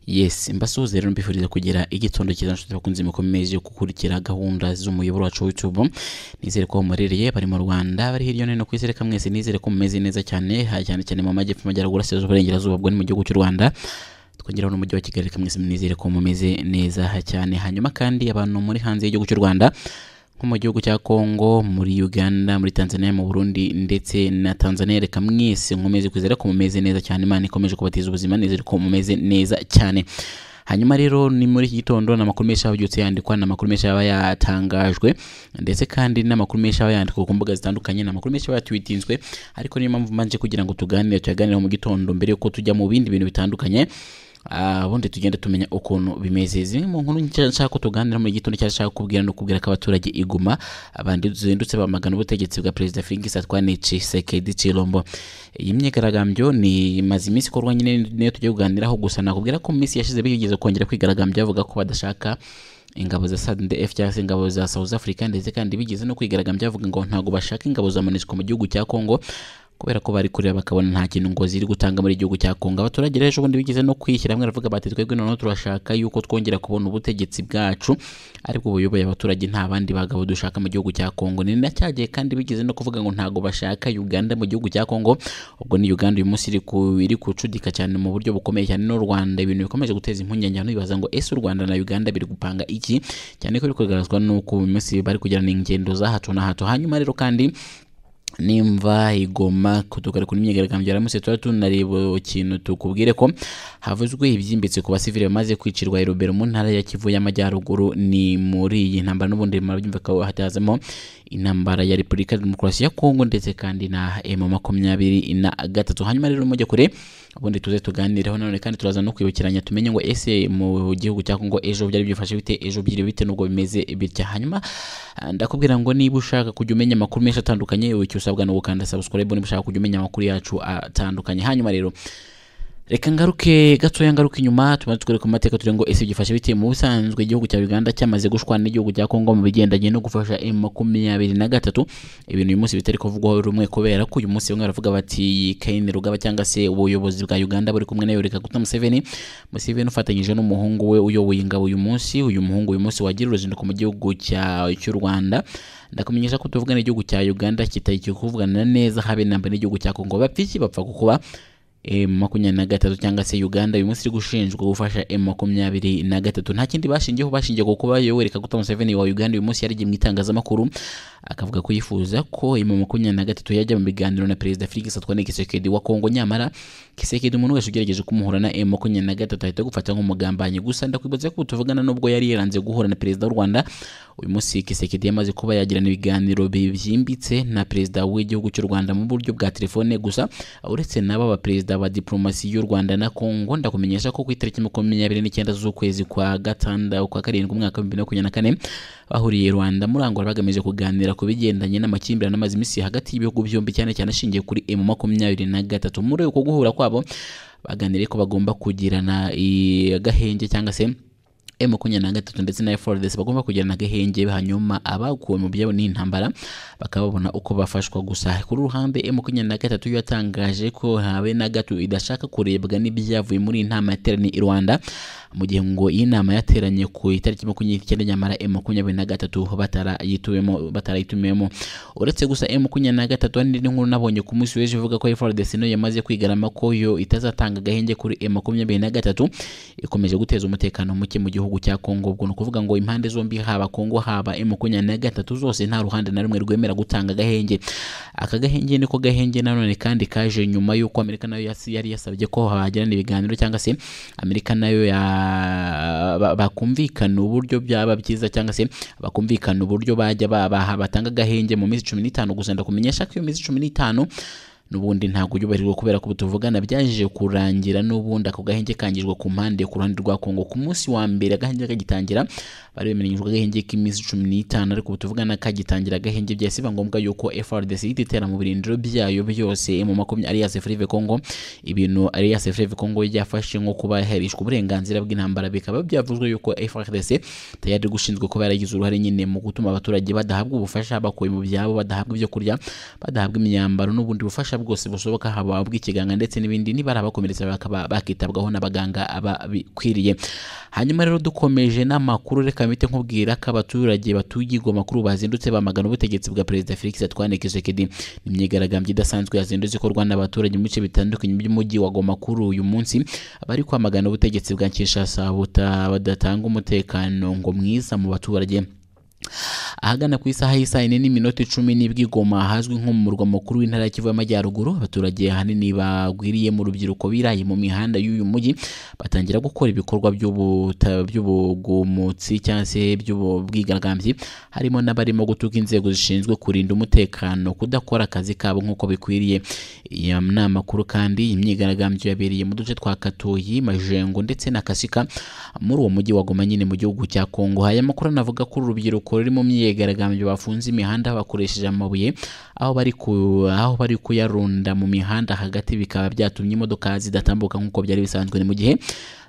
yesi mbasuhuze rero mbifuriza kugira igitondo cyiza nshuti bakunze mukomeje gukurikira gahunda z'umuyoboro wacu wa YouTube nizere ko murereye bari mu Rwanda bari hirya no hino ku isi reka mwese nizere ko mumeze neza cyane ha cyane cyane mu majyepfo amajyaruguru asezwe uburengerazuba bwo ni mu gihugu cy'u Rwanda twongeraho n'umujyi wa Kigali reka mwese nizere ko mumeze neza ha cyane hanyuma kandi abantu muri hanze y'igihugu cy'u Rwanda nko mu gihugu cya Congo muri Uganda muri Tanzania mu Burundi ndetse na Tanzania reka mwese nkomeze kwizera ko mumeze neza cyane Imana ikomeje kubatiza ubuzima nizere ko mumeze neza cyane hanyuma rero ni muri iki gitondo ni amakuru menshi yabyutse yandikwa ni amakuru menshi yaba yatangajwe ndetse kandi n'amakuru menshi yaba yandikwa ku mbuga zitandukanye ni amakuru menshi yaba yatwitinzwe ariko niyo mpamvu mbanje kugira ngo tuganire tuyaganire mu gitondo mbere yuko tujya mu bindi bintu bitandukanye Ah, ubundi tugenda tumenya ukuntu bimeze zimwe mu nkuru nshya nshaka ko tuganira muri iki gitondo cyangwa nshaka kubwira no kubwira ko abaturage iguma abandi zindutse bamagana ubutegetsi bwa perezida Felix Antoine Tshisekedi Tshilombo iyi myigaragambyo ni imaze iminsi ikorwa nyine niyo tugiye kuganiraho gusa nakubwira ko mu minsi yashize bigeze kongera kwigaragambya bavuga ko badashaka ingabo za SADF cyangwa se ingabo za South Africa ndetse kandi bigeze no kwigaragambya bavuga ngo ntabwo bashaka ingabo za MONUSCO mu gihugu cya Congo kubera ko bari kureba bakabona nta kintu ngo ziri gutanga muri igihugu cya Kongo abaturage rero ubundi bigeze no kwishyira hamwe baravuga bati twebwe noneho turashaka yuko twongera kubona ubutegetsi bwacu ariko buyoboye abaturage nta bandi bagabo dushaka mu gihugu cya Kongo ni nacyagiye kandi bigeze no kuvuga ngo ntago bashaka Uganda mu gihugu cya Kongo ubwo ni Uganda uyu munsi iri ku- iri kucudika cyane mu buryo bukomeye cyane n'u Rwanda ibintu bikomeje guteza impungenge abantu bibaza ngo ese u Rwanda na Uganda biri gupanga iki cyane ko biri kugaragazwa nuko uyu munsi bari kugirana ingendo za hato na hato hanyuma rero kandi nimva igoma kutugaruka n'imyigaragambyo yaramutse tuba tunareba ikintu tukubwire ko havuzwe ibyimbitse ku basivili bamaze kwicirwa i Rubero mu ntara ya Kivu y'Amajyaruguru ni muri iyi ntambara n'ubundi murabyumva ko hatazamo intambara ya Repubulika Demokarasi ya Kongo ndetse kandi na M makumyabiri na gatatu hanyuma rero mujye kure ubundi tuze tuganireho nanone kandi turaza no kwibukiranya tumenye ngo ese mu gihugu cya Kongo ejo byari byifashe bite ejo byiriwe bite nubwo bimeze bitya hanyuma ah, ndakubwira ngo niba ushaka kujya umenya amakuru menshi atandukanye icyo usabwa ni ugukanda subscribe niba ushaka kujya umenya amakuru yacu atandukanye hanyuma rero reka ngaruke gatoya ngaruke inyuma tumaze twereka mu mateka turi ngo ese byifashe bite mu busanzwe igihugu cya Uganda cyamaze gushwana n'igihugu cya Kongo mu bigendanye no gufasha M makumyabiri na gatatu ibintu uyu munsi bitari kuvugwaho rumwe kubera ko uyu munsi bamwe baravuga bati Kaine Rugaba cyangwa se ubuyobozi bwa Uganda buri kumwe na Yoweri Kaguta Museveni Museveni ufatanyije n'umuhungu we uyoboye ingabo uyu munsi uyu muhungu uyu munsi wagira uruzinduko mu gihugu cya cy'u Rwanda ndakumenyesha ko tuvugana igihugu cya Uganda kitari kuvugana neza habe namba n'igihugu cya Kongo bapfiki bapfa kukuba M makumyabiri na gatatu cyangwa se Uganda uyu munsi iri gushinjwa gufasha M makumyabiri na gatatu nta kindi bashingiyeho bashingiye ku kuba Yoweri Kaguta Museveni wa Uganda uyu munsi yarigiye mu itangazamakuru akavuga ko yifuza ko M makumyabiri na gatatu yajya mu biganiro na Perezida Felix Antoine Tshisekedi wa Kongo nyamara Tshisekedi umuntu wese ugerageje kumuhura na M makumyabiri na gatatu ahita agufata nk'umugambanyi gusa ndakwibutsa ko tuvugana n'ubwo yari yiranze guhura na Perezida w'u Rwanda uyu munsi Tshisekedi yamaze kuba yagirana ibiganiro bibyimbitse na Perezida w'igihugu cy'u Rwanda mu buryo bwa telefone gusa uretse nabo abaperezida ba diplomasi y'u Rwanda na Kongo ndakumenyesha ko ku itariki makumyabiri n'icyenda z'ukwezi kwa gatandatu kwa karindwi umwaka w'ibihumbi bibiri na makumyabiri na kane bahuriye i Rwanda muri Angola bagamije kuganira ku bigendanye n'amakimbirane amaze iminsi hagati y'ibihugu byombi cyane cyane ashingiye kuri M makumyabiri na gatatu muri uko guhura kwabo baganiriye ko bagomba kugirana i- agahenge cyangwa se M makumyabiri na gatatu ndetse na F4DS bagomba kugirana agahenge hanyuma abaguwe mu byabo n'intambara bakaba babona uko bafashwa gusa ku ruhande M makumyabiri na gatatu yo yatangaje ko habe na gato idashaka kurebwa n'ibyavuye muri iyi nama yateraniye i Rwanda mu gihe ngo iyi nama yateranye ku itariki makumyabiri n'icyenda nyamara M makumyabiri na gatatu batarayituwemo batarayitumiwemo uretse gusa M makumyabiri na gatatu hari n'indi nkuru nabonye ku munsi w'ejo ivuga ko F4DS no yamaze kwigarama ko yo itazatanga agahenge kuri M makumyabiri na gatatu ikomeje guteza umutekano muke mu gihugu cya Kongo ubwo ni ukuvuga ngo impande zombi haba Kongo haba M makumyabiri na gatatu zose nta ruhande na rumwe rwemera gutanga agahenge aka gahenge niko gahenge nanone kandi kaje nyuma y'uko Amerika nayo yas- yari yasabye ko hagirana ibiganiro cyangwa se Amerika nayo ya- ba- bakumvikana uburyo byaba byiza cyangwa se bakumvikana uburyo bajya ba- baha- batanga agahenge mu minsi cumi n'itanu gusa ndakumenyesha ko iyo minsi cumi n'itanu n'ubundi ntabwo ujyubahirijwe kubera ko tuvugana byaje kurangira n'ubundi ako gahenge kangijwe ku mpande ku ruhande rwa Kongo ku munsi wa mbere agahenge kagitangira bari bemeranyijwe agahenge k'iminsi cumi n'itanu ariko ubu tuvugana kagitangira agahenge byahise biba ngombwa yuko FRDC ihita itera mu birindiro byayo byose mu makumyabiri Alliance Fleuve Congo ibintu Alliance Fleuve Congo yafashe nko kuba yaherishwa uburenganzira bw'intambara bikaba byavuzwe yuko FRDC tayari gushinzwe kuba yaragize uruhare nyine mu gutuma abaturage badahabwa ubufasha bakuwe mu byabo badahabwa ibyo kurya badahabwa imyambaro n'ubundi bufasha bwose bushoboka haba ubw'ikiganga ndetse n'ibindi nibari abakomeretse bakaba bakitabwaho n'abaganga ababikwiriye hanyuma rero dukomeje n'amakuru reka mpite nkubwira ko abaturage batuye i Goma kuri ubu bazindutse bamagana ubutegetsi bwa perezida Felix Antoine Tshisekedi ni imyigaragambyo idasanzwe yazindutse ikorwa n'abaturage mu bice bitandukanye by'umujyi wa Goma kuri uyu munsi bari kwamagana ubutegetsi bwa Kinshasa buta badatanga umutekano ngo mwiza mu baturage ahagana ku isaha y'isaha ine n'iminota icumi n'ibwi Goma ahazwi nko mu murwa mukuru w'intara ya Kivu y'Amajyaruguru abaturage ahanini bagwiriye mu rubyiruko biraye mu mihanda y'uyu mujyi batangira gukora ibikorwa by'ubuta- by'ubugumutsi cyangwa se by'ubwigaragambyi harimo n'abarimo gutuka inzego zishinzwe kurinda umutekano kudakora akazi kabo nk'uko bikwiriye iyo nama kuru kandi imyigaragambyo yabereye mu duce twa Katoyi Majengo ndetse na Kasika muri uwo mujyi wa Goma nyine mu gihugu cya Kongo haya makuru navuga ko uru rubyiruko ruri mu myigaragambyo bafunze imihanda bakoresheje amabuye aho bari ku aho bari kuyarunda mu mihanda hagati bikaba byatumye imodoka zidatambuka nk'uko byari bisanzwe ni mu gihe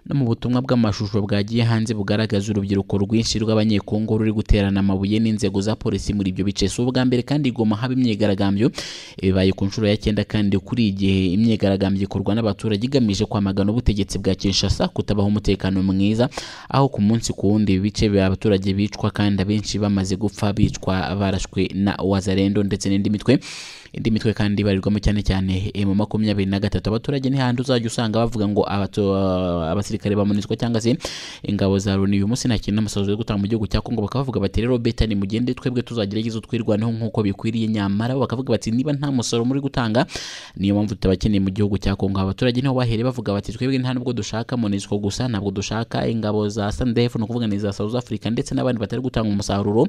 no mu butumwa bw'amashusho bwagiye hanze bugaragaza urubyiruko rwinshi rw'abanyekongo ruri guterana amabuye n'inzego za polisi muri ibyo bice si ubwa mbere kandi igoma haba imyigaragambyo bibaye ku nshuro ya cyenda kandi kuri iyi gihe imyigaragambyo ikorwa n'abaturage igamije kwamagana ubutegetsi bwa Kinshasa kutabaho umutekano mwiza aho ku munsi ku wundi ibi bice bya abaturage bicwa kandi abenshi bamaze gupfa bicwa barashwe na wazarendo ndetse n'indi mitwe indi mitwe kandi ibarirwamo cyane cyane mu makumyabiri na gatatu abaturage ntihandi uzajya usanga bavuga ngo abato- abasirikare bamunitswe cyangwa se ingabo za loni uyu munsi nta kintu n'amasazi yo gutanga mu gihugu cya kongo bakavuga bati rero beta ni mugende twebwe tuzagerageza twirwaneho nk'uko bikwiriye nyamara bo bakavuga bati niba nta musoro muri gutanga niyo mpamvu tutabakeneye mu gihugu cya kongo abaturage niho bahere bavuga bati twebwe nta nubwo dushaka munitswe gusa ntabwo dushaka ingabo za sandef ni ukuvuga ni za south africa ndetse n'abandi batari gutanga umusaruro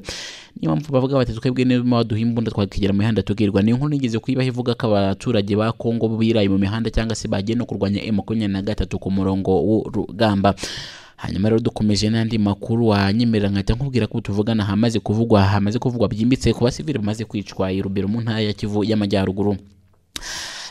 niyo mpamvu bavuga bati twebwe niba duha imbunda twakigera mu mihanda tubwirwa ni inkuru nigeze kuyibaho ivuga ko abaturage ba kongo biraye mu mihanda cyangwa se bagiye no kurwanya m makumyabiri na gatatu ku murongo w'urugamba hanyuma rero dukomeje n'andi makuru wanyemerera nkahita nkubwira ko tuvugana hamaze kuvugwa hamaze kuvugwa byimbitse ku basivili bamaze kwicwa i Rubero mu ntara ya Kivu y'Amajyaruguru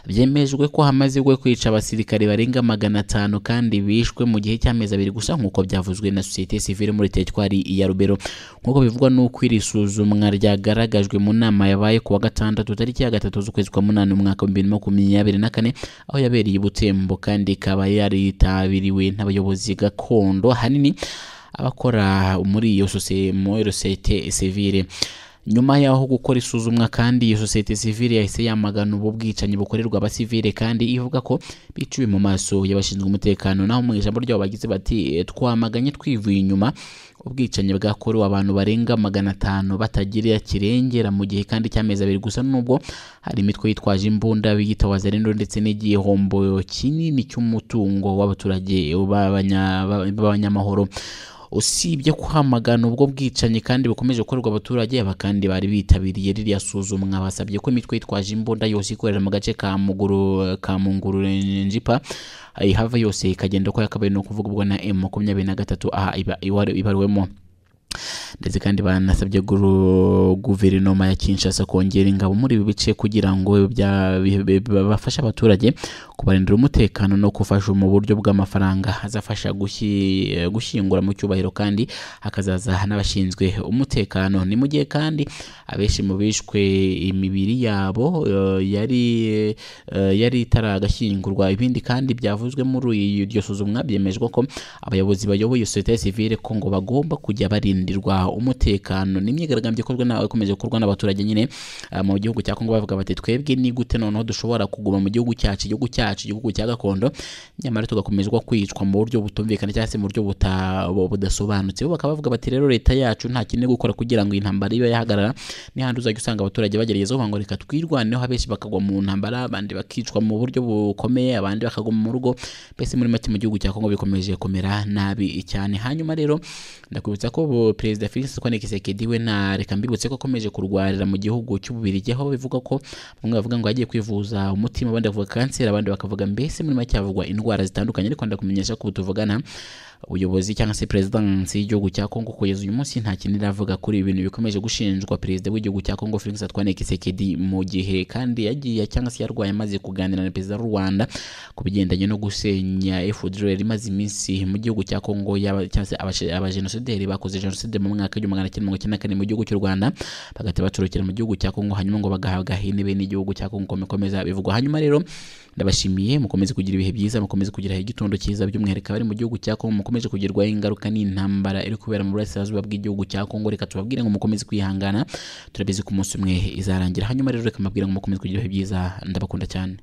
byemejwe ko hamaze gwe kwica abasirikare barenga magana atanu kandi bishwe mu gihe cy'amezi abiri gusa nk'uko byavuzwe na sosiyete sivile muri teritwari ya Rubero nk'uko bivugwa n'uko iri suzumwa ryagaragajwe mu nama yabaye ku wa gatandatu tariki ya gatatu z'ukwezi kwa munani umwaka wa bibiri na makumyabiri na kane aho yabereye i Butembo kandi ikaba yaritabiriwe n'abayobozi gakondo ahanini abakora muri iyo sosiyete muri iyo sosiyete sivile nyuma y'aho gukora isuzumwa kandi iyo sosiyete sivile yahise yamagana ubu bwicanyi bukorerwa abasivile kandi ivuga ko biciwe mu maso y'abashinzwe umutekano naho mu ijambo ryabo bagize bati "Eh, twamaganye twivuye inyuma ubwicanyi bwakorewe abantu barenga magana atanu batagira kirengera mu gihe kandi cy'amezi abiri gusa nubwo hari imitwe yitwaje imbunda biyita wazarendo ndetse n'igihombo kinini cy'umutungo w'abaturage b'abanya- b'abanyamahoro usibye kwamagana ubwo bwicanyi kandi bukomeje gukorerwa abaturage aba kandi bari bitabiriye ririya suzumwa basabye ko imitwe yitwaje imbunda yose ikorera mu gace ka muguru ka mungurure njipa ihava yose ikagenda uko yakabaye ni ukuvuga ubwo na m makumyabiri na gatatu aha iba- iwa- ibaruwemo ndetse kandi banasabye guru- guverinoma ya Kinshasa kongera ingabo muri ibi bice kugira ngo bya- bi- bi- bafashe abaturage kubarindira umutekano no gufasha mu buryo bw'amafaranga azafasha gushyi- gushyingura mu cyubahiro kandi hakazaza n'abashinzwe umutekano ni mu gihe kandi abenshi mu bishwe imibiri yabo eh, yari eh, yari itaragashyingurwa ibindi kandi byavuzwe muri iyi- iryo suzumwa byemejwe ko abayobozi bayoboye sosiyete sivile ko ngo bagomba kujya barindirwa umutekano n'imyigaragambyo ikorwa na ikomeje gukorwa n'abaturage nyine ah, mu gihugu cya Kongo bavuga bati twebwe ni gute noneho dushobora kuguma mu gihugu cyacu igihugu cyacu igihugu cya gakondo nyamara tugakomezwa kwicwa mu buryo butumvikana cyangwa se mu buryo buta- bu- budasobanutse bo bakaba bavuga bati rero leta yacu nta kintu iri gukora kugira ngo iyi ntambara ibe yahagarara n'ihandi uzajya usanga abaturage bagerageza kuvuga ngo reka twirwaneho abenshi bakagwa mu ntambara abandi bakicwa mu buryo bukomeye abandi bakaguma mu rugo mbese muri make mu gihugu cya Kongo bikomeje kumera nabi cyane hanyuma rero ndakwibutsa ko bo- perezida Felix Antoine Tshisekedi we na reka mbibutse ko akomeje kurwarira mu gihugu cy'ububirigi aho bivuga ko bamwe bavuga ngo yagiye kwivuza umutima abandi bavuga kanseri abandi bakavuga mbese muri make havugwa indwara zitandukanye ariko ndakumenyesha ko ubu tuvugana ubuyobozi cyangwa se perezidansi y'igihugu cya Kongo kugeza uyu munsi nta kintu iravuga kuri ibi bintu bikomeje gushinjwa perezida w'igihugu cya Kongo Felix Antoine Tshisekedi mu gihe kandi yagiye cyangwa se yarwaye amaze kuganira na perezida w'u Rwanda ku bigendanye no gusenya FDLR imaze iminsi mu gihugu cya Kongo yaba- cyangwa se abashe- abajenosideri bakoze jenoside mu mwaka w'igihumbi magana cyenda mirongo icyenda na kane mu gihugu cy'u Rwanda bagahita bacurugira mu gihugu cya Kongo hanyuma ngo bagahabwa intebe n'igihugu cya Kongo bikomeza bivugwa hanyuma rero ndabashimiye mukomeze kugira ibihe byiza mukomeze kugira igitondo cyiza by'umwihariko abari mu gihugu cya Kongo mukomeze kugerwaho ingaruka n'intambara iri kubera mu burasirazuba bw'igihugu cya Kongo reka tubabwire ngo mukomeze kwihangana turabizi ko umunsi umwe izarangira hanyuma rero reka mbabwire ngo mukomeze kugira ibihe byiza ndabakunda cyane